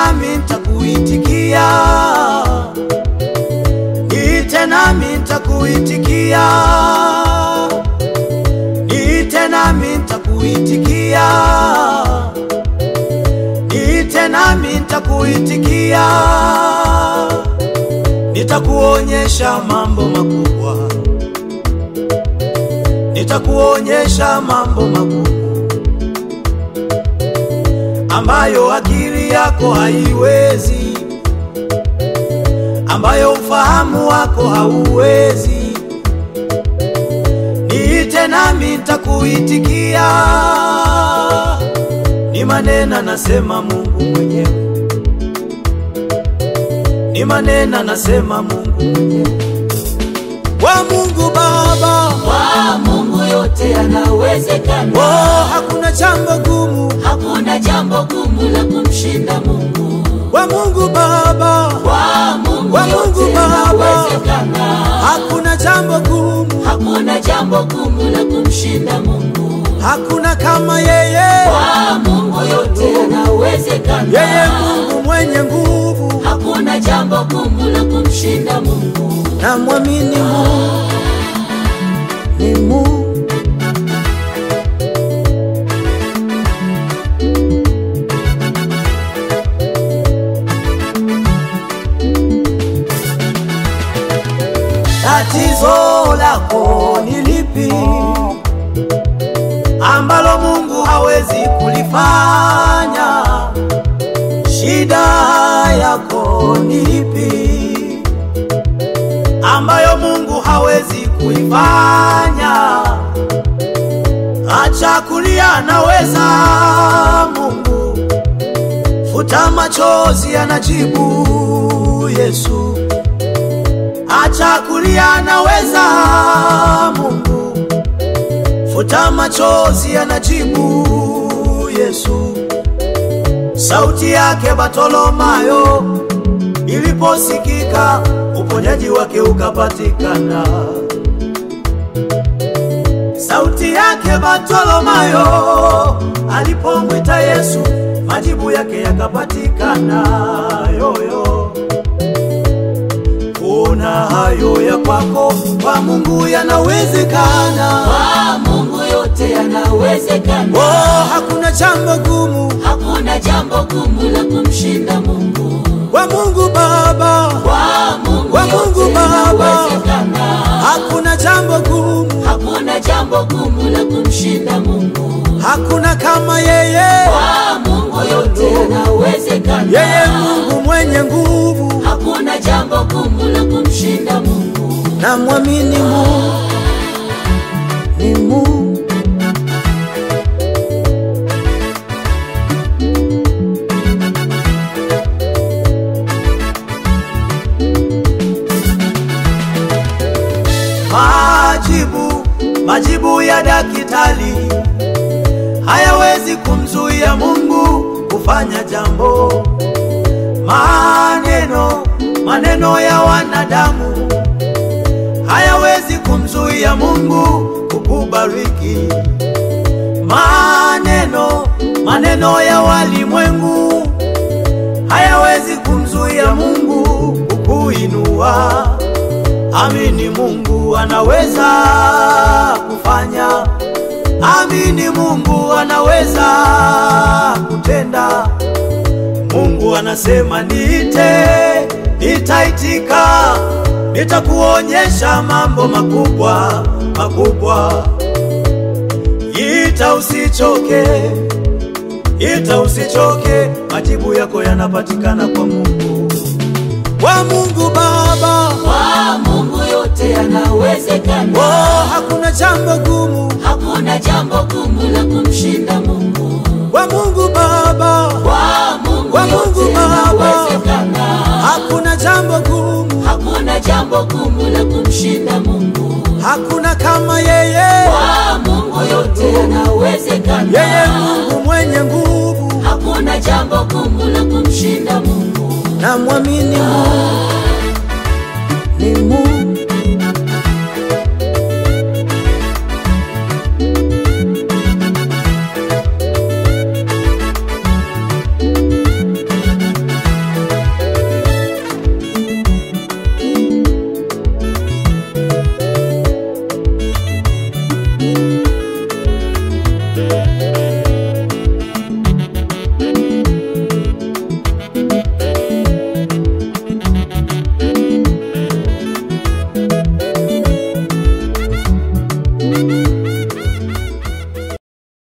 nami nitakuitikia, niite nami nitakuitikia, niite nami nitakuitikia, niite nami nitakuitikia, nitakuonyesha mambo makubwa, nitakuonyesha mambo makubwa ambayo akili yako haiwezi, ambayo ufahamu wako hauwezi. Niite nami nitakuitikia, ni maneno nasema Mungu mwenyewe, ni maneno nasema Mungu mwenyewe. Wa Mungu Baba, Kwa Mungu yote yanawezekana, oh, hakuna jambo gumu. hakuna jambo gumu la kumshinda Mungu. Wa Mungu Baba, Kwa Mungu Kwa Mungu yote Baba. yanawezekana, hakuna jambo gumu, hakuna jambo gumu la kumshinda Mungu. hakuna kama yeye. Kwa Mungu yote yanawezekana, Yeye Mungu mwenye nguvu, hakuna jambo gumu la kumshinda Mungu. na mwamini Mungu ni Mungu. Tatizo lako ni lipi ambalo Mungu hawezi kulifanya? Shida yako ni ipi ambayo Mungu hawezi kuifanya? Acha kulia, anaweza Mungu. Futa machozi, anajibu Yesu. Acha kulia, anaweza Mungu. Futa machozi, anajibu Yesu. Sauti yake Bartolomayo iliposikika, uponyaji wake ukapatikana. Sauti yake Bartolomayo alipomwita Yesu, majibu yake yakapatikana. Yoyo, kuna hayo ya kwako, kwa Mungu yanawezekana. Kwa Mungu yote yanawezekana, Oh, hakuna jambo gumu hakuna jambo gumu la kumshinda Mungu. kwa Mungu Baba, Kwa Mungu Kwa Mungu yote Baba. yanawezekana, hakuna jambo gumu, hakuna jambo gumu la kumshinda Mungu. hakuna kama yeye. Kwa Mungu yote yanawezekana, Yeye Mungu mwenye nguvu, hakuna jambo gumu la kumshinda Mungu. na mwamini Mungu ni Mungu. Majibu, majibu ya daktari hayawezi kumzuia Mungu kufanya jambo. Maneno, maneno ya wanadamu hayawezi kumzuia Mungu kukubariki. Maneno, maneno ya walimwengu hayawezi kumzuia Mungu kukuinua. Amini Mungu anaweza kufanya. Amini Mungu anaweza kutenda. Mungu anasema niite, nitaitika, nitakuonyesha mambo makubwa makubwa. Ita usichoke, ita usichoke, majibu yako yanapatikana kwa Mungu, kwa Mungu Baba. Kwa Mungu yote yanawezekana, Oh, hakuna jambo gumu hakuna jambo gumu la kumshinda Mungu. kwa Mungu Baba, Kwa Mungu Kwa Mungu yote Baba. yanawezekana, hakuna jambo gumu, hakuna jambo gumu la kumshinda Mungu. hakuna kama yeye. Kwa Mungu yote yanawezekana, Yeye Mungu mwenye nguvu, hakuna jambo gumu la kumshinda Mungu. na mwamini Mungu